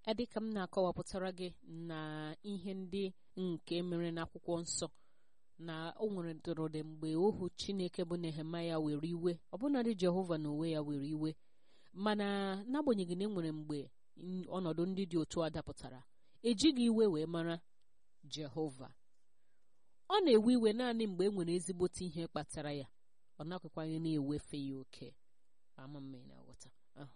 dịka m na-akọwapụtara gị na ihe ndị nke mere n'akwụkwọ nsọ na o nwere dụrụdị mgbe ohu chineke bụ nehemaya were iwe ọbụnadị jehova na onwe ya were iwe mana n'agbanyeghị na e nwere mgbe ọnọdụ ndị dị otu a dapụtara ejighị iwe wee mara jehova ọ na-ewe iwe naanị mgbe e nwere ezigbote ihe kpatara ya ọ nakwekwaghị na-ewefe ya oke ama mma ị na-aghọta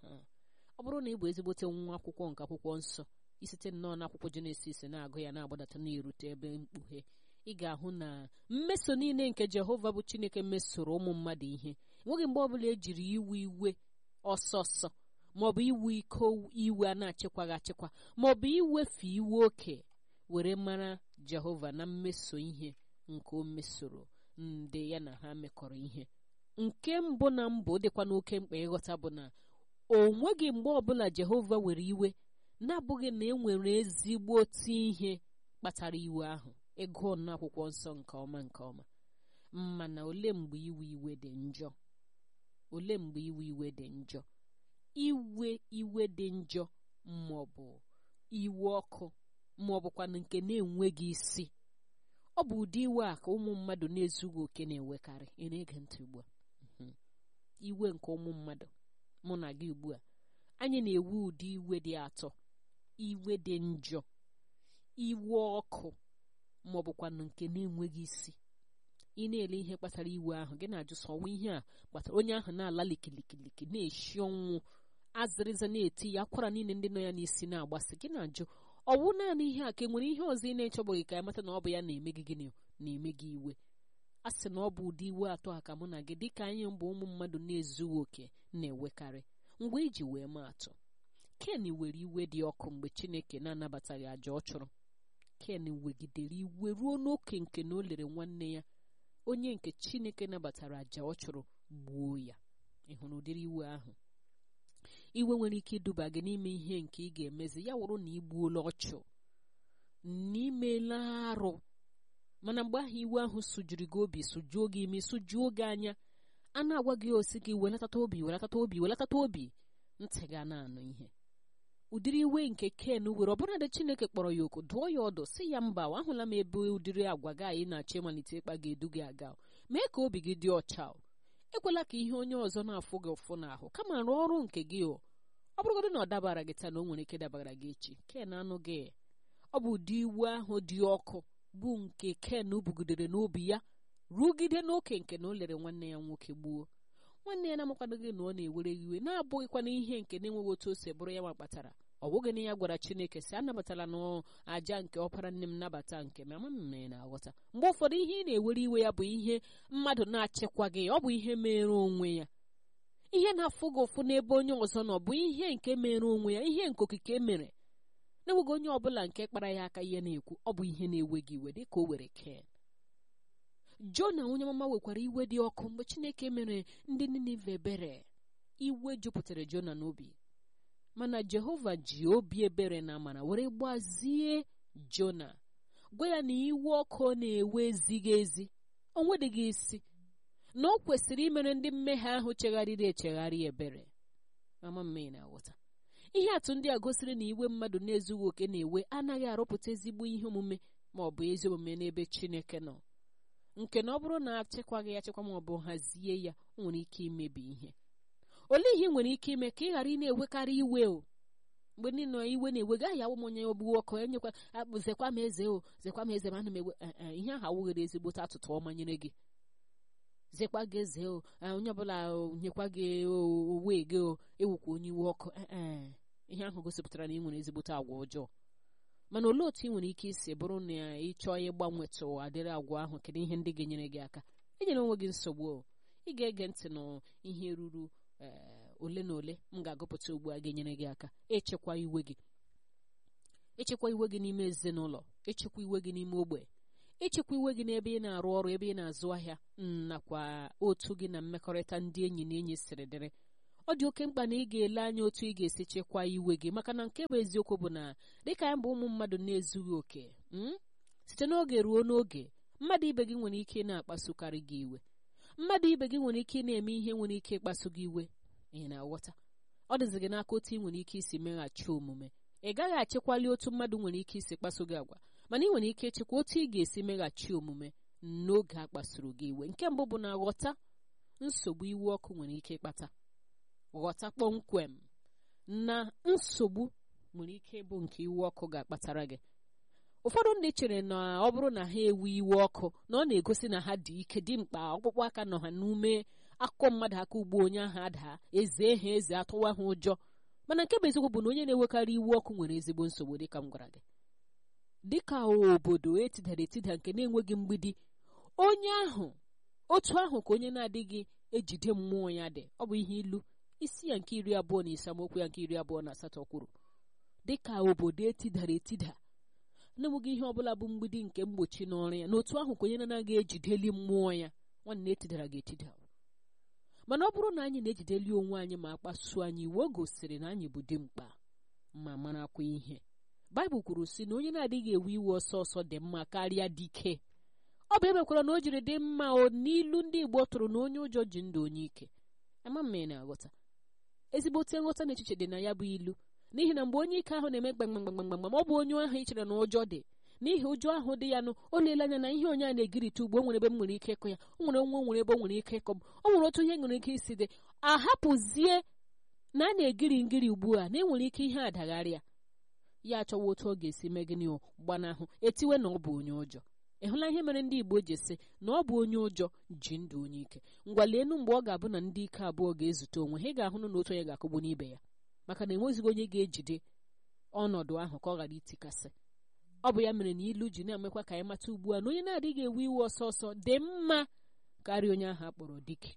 ọ bụrụ na ị bụ ezigbote nwa akwụkwọ nke akwụkwọ nsọ isite nnọọ n'akwụkwọ jenesis na-agụ ya na-agbadata na-erute ebe mkpughe ị ga-ahụ na mmeso niile nke jehova bụ chineke mesoro ụmụ mmadụ ihe enweghị mgbe ọbụla ejiri iwe iwe ọsọ ọsọ maọbụ iwe iko iwe a na-achịkwaghị achịkwa maọbụ iwefe iwe oke were mara jehova na mmeso ihe nke o mesoro ndị ya na ha mekọrọ ihe nke mbụ na mbụ dịkwa n'oke mkpa ịghọta bụ na o nweghị mgbe ọbụla jehova were iwe na-abụghị na e nwere ezigbo otu ihe kpatara iwe ahụ ịgụọ n'akwụkwọ nsọ nke ọma nke ọma mana ole mgbe iwe iwe dị njọ ole mgbe iwe iwe dị njọ iwe iwe dị njọ maọbụ iwe ọkụ maọbụkwanụ nke na-enweghị isi ọ bụ ụdị iwe a ka ụmụ mmadụ na-ezughị oke na-enwekarị ị na-ege ntị ugbu a iwe nke ụmụ mmadụ mụ na gị ugbu a anyị na-ewe ụdị iwe dị atọ iwe dị njọ iwe ọkụ ma ọ bụkwanụ nke na-enweghị isi ị na-ele ihe kpatara iwe ahụ gị na-ajụ sọ ọnwa ihe a kpatara onye ahụ na-ala likilikiliki na-eshi ọnwụ azịrịza na-eti ya akwara niile ndị nọ ya n'isi na-agbasị gị na-ajụ ọwụ naanị ihe a ka e nwere ihe ọzọ ị na-echọbụghị ka mata na ọ bụ ya na-eme gị gịnị na-eme gị iwe a sị na ọ bụ ụdị iwe atọ a ka mụ na gị dịka anyị mbụ ụmụ mmadụ na-ezughị oke na-enwekarị mgbe iji wee maa atụ ken were iwe dị ọkụ mgbe chineke na-anabataghị àjà ọ chụrụ ken wegidere iwe ruo n'oke nke na o lere nwanne ya onye nke chineke nabatara àjà ọ chụrụ gbuo ya ị hụrụ ụdịrị iwe ahụ iwe nwere ike iduba gị n'ime ihe nke ị ga-emezi ya wụrụ na igbuola ọchụ n'imela arụ mana mgbe ahụ iwe ahụ sụjuru gị obi sụjuo gị imi sụjuo gị anya a na-agwa gị osi gị welatata obi welatata obi welatata obi ntị ga na-anụ ihe ụdịrị iwe nke ken were ọbụladị chineke kpọrọ ya oku dụọ ya ọdụ si ya mba ahụla m ebe ụdịrị agwa gị anyị na-achọ ịmalite ịkpa ga-edu gị aga mee ka obi gị dị ọcha ekwela ka ihe onye ọzọ na-afụ gị ụfụ n'ahụ kama rụọ ọrụ nke gị o ọ bụrụgodị na ọ dabara gị taa na o nwere ike dabara gị echi ken anụ gị ọ bụ ụdị iwe ahụ dị ọkụ bụ nke ken bugidere n'obi ya rugide n'oke nke na o lere nwanne ya nwoke gbuo nwanne ya na-amakwadoghị na ọ na-ewere iwe na-abụghịkwana ihe nke na-enweghị otu o si bụrụ ya ma kpatara ọ bụghị na ya gwara chineke si anabatala n'aja nke ọkpara nne m nabata nke m ama m na-aghọta mgbe ụfọdụ ihe ị na-ewere iwe ya bụ ihe mmadụ na-achịkwaghị ọ bụ ihe mere onwe ya ihe na-afụ gị ụfụ n'ebe onye ọzọ nọ bụ ihe nke mere onwe ya ihe nke okike mere na-enweghị onye ọbụla nke kpara ya aka ihe na-ekwu ọ bụ ihe na-ewe gị iwe dịka o were ken jona onye mama nwekwara iwe dị ọkụ mgbe chineke mere ndị ninive ebere iwe jupụtara jona n'obi mana jehova ji obi ebere na amara were gbazie jona gwa ya na iwe ọkụ na-ewe ezighị ezi o nwedịghị isi na o kwesịrị imere ndị mmehie ahụ chegharịrị echegharị ebere mama mme na-aghọta ihe atụ ndị a gosiri na iwe mmadụ na-ezughị oke na-ewe anaghị arụpụta ezigbo ihe omume ma ọ bụ ezi omume n'ebe chineke nọ nke na ọ bụrụ na achịkwaghị achịkwa ma ọ bụ hazie ya o nwere ike imebi ihe olee ihe ị nwere ike ime ka ị ghara ị na-ewekarị iwe o mgbe ndị nọ iwe na-ewe gaghị awụ m onye ogbuo ọkụ enyekwa zekwa m eze o zekwa m eze ma ana m ewe ihe ahụ awụghịrị ezigbote atụtụ ọma nyere gị zekwa gị eze o onye ọbụla nyekwa gị owe gị o ewukwa onye iwe ọkụ ihe ahụ gosipụtara na ị nwere ezigbote agwa ọjọọ mana olee otu ị nwere ike isi bụrụ na ị chọọ ịgbanwetụ adịrị agwa ahụ kedu ihe ndị ga-enyere gị aka enyere onwe gị nsogbu o ị ga-ege ntị na ihe ruru ole na ole m ga-agụpụta ugbu a ga-enyere gị aka echekwa iwe gị echekwa iwe gị n'ime ezinụlọ echekwa iwe gị n'ime ogbe echekwa iwe gị n'ebe ị na-arụ ọrụ ebe ị na-azụ ahịa nakwa otu gị na mmekọrịta ndị enyi na enyi siri dịrị ọ dị oke mkpa na ị ga-ele anya otu ị ga-esi chekwaa iwe gị maka na nke bụ eziokwu bụ na dịka anyị bụ ụmụ mmadụ na-ezughị oke site n'oge ruo n'oge mmadụ ibe gị nwere ike na-akpasukarị gị iwe mmadụ ibe gị nwere ike na-eme ihe nwere ike ịkpasu gị iwe ị na-aghọta ọ dịzi gị n'aka otu ị nwere ike isi meghachi omume ị gaghị achịkwali otu mmadụ nwere ike isi kpaso gị agwa mana ị nwere ike ịchịkwa otu ị ga-esi meghachi omume n'oge a kpasuru gị iwe nke mbụ bụ na ghọta nsogbu iwe ọkụ nwere ike ịkpata ghọta kpọmkwem na nsogbu nwere ike ịbụ nke iwe ọkụ ga-akpatara gị ụfọdụ ndị chere na ọ bụrụ na ha ewe iwe ọkụ na ọ na-egosi na ha dị ike dị mkpa ọkpụkpụ aka nọ ha n'ume akụkọ mmadụ aka ugbo onye ahụ adaa eze ha eze atụwa ha ụjọ mana nke bụ eziokwu bụ na onye na-enwekarị iwe ọkụ nwere ezigbo nsogbu dịka m gwara gị dịka obodo etidara etida nke na-enweghị mgbidi onye ahụ otu ahụ ka onye na-adịghị ejide mmụọ ya dị ọ bụ ihe ilu isi ya nke iri abụọ na ise amaokwu ya nke iri abụọ na asatọ kwuru dịka obodo etidara etida na-enweghị ihe ọbụla bụ mgbidi nke mgbochi n'ọrụ ya n'otu ahụ ka onye na-anaghị ejideli mmụọ ya nwanne etidara ga-etida mana ọ bụrụ na anyị na-ejideli onwe anyị ma kpasuo anyị iwe o gosiri na anyị bụ dimkpa ma marakwa ihe baịbụl kwuru sị na onye na-adịghị ewe iwe ọsọ ọsọ dị mma karịa dike ọ bụ emekwara na o jiri dị mma o n'ilu ndị igbo tụrụ na onye ụjọ ji ndụ onye ike ama mma ị na-aghọta ezigbote nghọta na echiche dị na ya bụ ilu n'ihi na mgbe onye ike ahụ na-eme gbamgbamgbamgbam ọ bụ onye ahụ ị chere na ụjọ dị n'ihi ụjọ ahụ dị ya nụ o leele anya na ihe onye a na-egirite ugbo o nwere ebe m nwere ike ịkọ ya o nwere nwa o nwere ebe o nwere ike ịkọ m o nwere otu ihe nwere ike isi dị ahapụzie na a na-egiri ngiri ugbu a na enwere ike ihe adagharịa ya achọwa otu ọ ga-esi mee gịnị gbanahụ etiwe na ọ bụ onye ụjọ ị hụla ihe mere ndị Igbo ji sị na ọ bụ onye ụjọ ji ndụ onye ike ngwa leenu mgbe ọ ga-abụ na ndị ike abụọ ga-ezute onwe ha ị ga-ahụ na otu onye ga-akụgbu n'ibe ya maka na enwezighị onye ga-ejide ọnọdụ ahụ ka ọ ghara itikasị ọ bụ ya mere na ilu ji na-emekwa ka anyị mata ugbu a na onye na-adịghị ewe iwe ọsọ ọsọ dị mma karịa onye ahụ akpọrọ dike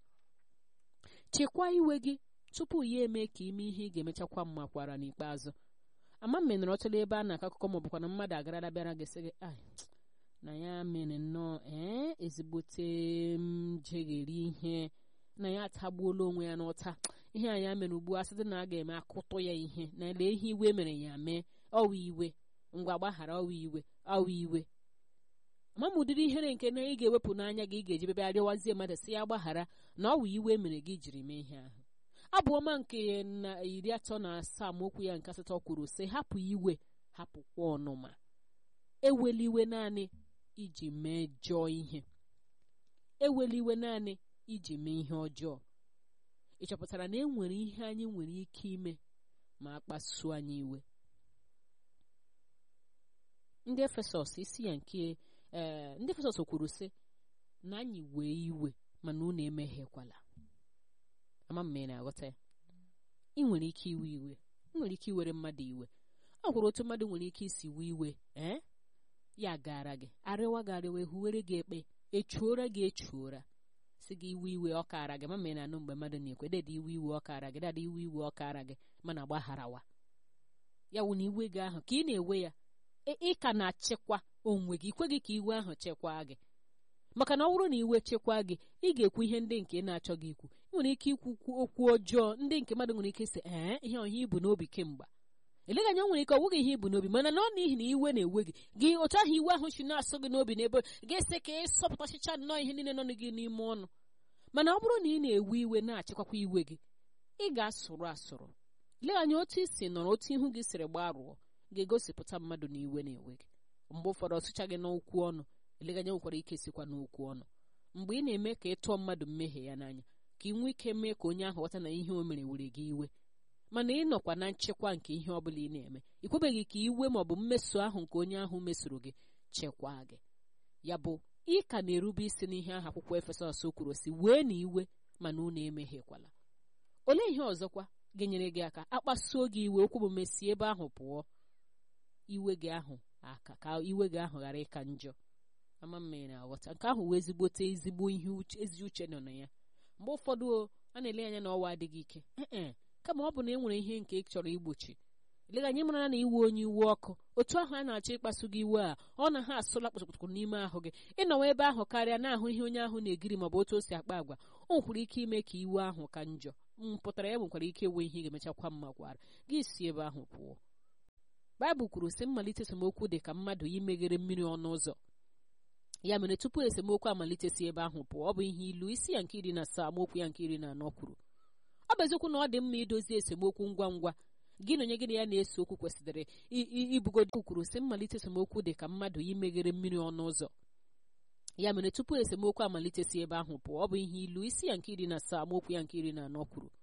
chekwaa iwe gị tupu ya eme ka ime ihe ị ga-emechakwa mma kwara n'ikpeazụ ama mme nọrọ ọtụla ebe a na-akọ akụkọ ma ọ bụkwa na mmadụ agarala bịara gị sị gị na ya mere nnọọ ee ezigbote m jegheri ihe na ya atagbuola onwe ya n'ụta ihe a ya mere ugbu a site na a ga-eme akụtụ ya ihe na lee ihe iwe mere ya mee ọwa iwe ngwa gbaghara ọwa iwe ọwa iwe ama m ụdịrị ihere nke na ị ga-ewepụ n'anya gị ị ga-eji bebe arịọwazie mmadụ si ya gbaghara na ọwa iwe mere gị jiri mee ihe ahụ abụ ọma nke na iri atọ na asaa amaokwu ya nke asatọ kwuru sị hapụ iwe hapụkwa ọnụma ewela iwe naanị iji mejọọ ihe ewela iwe naanị iji mee ihe ọjọọ ị chọpụtara na e nwere ihe anyị nwere ike ime ma a kpasuo anyị iwe ndị efesọs isi ya nke ee ndị efesọs kwuru sị na anyị wee iwe mana unu emeghekwala ama mma ị na-aghọta ya ị nwere ike iwe iwe ị nwere ike iwere mmadụ iwe ọ gwụrụ otu mmadụ nwere ike isi wee iwe ee ya gara gị arịwa gị arịwa ehuwere gị ekpe echuora gị echuora si gị iwe iwe ọ kaara gị mama ị na-anụ mgbe mmadụ na-ekwe dede iwe iwe ọ kaara gị dada iwe iwe ọ kaara gị mana gbagharawa ya wụ na iwe gị ahụ ka ị na-ewe ya ị ka na-achịkwa onwe gị ikwe gị ka iwe ahụ chekwaa gị maka na ọ bụrụ na iwe chekwaa gị ị ga-ekwu ihe ndị nke na-achọ gị ikwu ị nwere ike ikwu okwu ọjọọ ndị nke mmadụ nwere ike sị ee ihe ọhịa ibu n'obi kemgbe eleghị anya nwere ike ọ nweghị ihe ibu n'obi mana na ọ n'ihi na iwe na-ewe gị gị otu ahụ iwe ahụ si na-asọ gị n'obi n'ebe ga-ese ka ị sọpụtachịcha nnọọ ihe niile nọ gị n'ime ọnụ mana ọ bụrụ na ị na-ewe iwe na-achịkwakwa iwe gị ị ga-asụrụ asụrụ lee anya otu isi nọrọ otu ihu gị siri gbarụọ ga-egosipụta mmadụ na iwe na-ewe gị mgbe ụfọdụ ọsụcha gị n'okwu ọnụ eleghị anya nwekwara ike sikwa n'okwu ọnụ mgbe ị na-eme ka ị tụọ mmadụ mmehie ya n'anya ka ị nwee ike mee ka onye ahụ ghọta na ihe o mere were gị iwe mana ị nọkwa na nchekwa nke ihe ọ bụla ị na-eme ị kwebeghị ka iwe ma ọ bụ mmeso ahụ nke onye ahụ mesoro gị chekwaa gị ya bụ ị ka na-erube isi n'ihe ahụ akwụkwọ efesọs kwuru si wee na iwe mana unu emehiekwala olee ihe ọzọkwa ga-enyere gị aka akpasuo gị iwe okwu bụ mesie ebe ahụ pụọ iwe gị ahụ aka ka iwe gị ahụ ghara ịka njọ ama mma ị na-aghọta nke ahụ wee ezigbote ezigbo ihe ezi uche nọ na ya mgbe ụfọdụ a na-ele anya na ọwa adịghị ike ee kama ọ bụ na e nwere ihe nke ị chọrọ igbochi eleghị anyị mara na iwe onye iwe ọkụ otu ahụ a na-achọ ịkpasu gị iwe a ọ na ha asụla kpụtụkpụtụ n'ime ahụ gị ịnọwa ebe ahụ karịa na-ahụ ihe onye ahụ na-egiri maọbụ otu o si akpa agwa o nwekwara ike ime ka iwe ahụ ka njọ mpụtara ya nwekwara ike enwe ihe ga-emechakwa mma gwara gị si ebe ahụ pụọ baịbụl kwuru sị mmalite esemokwu dị ka mmadụ imeghere mmiri ọnụ ụzọ ya mere tupu esemokwu amalite si ebe ahụ pụọ ọ bụ ihe ilu isi ya nke iri na asaa amaokwu ya nke iri na anọ kwuru ọ bụ eziokwu na ọ dị mma idozi esemokwu ngwa ngwa gị na onye gị na ya na-ese okwu kwesịrị ibugodo kwuru sị mmalite esemokwu dị ka mmadụ imeghere mmiri ọnụ ụzọ ya mere tupu esemokwu amalite si ebe ahụ pụọ ọ bụ ihe ilu isi ya nke iri na asaa amaokwu ya nke iri na anọ kwuru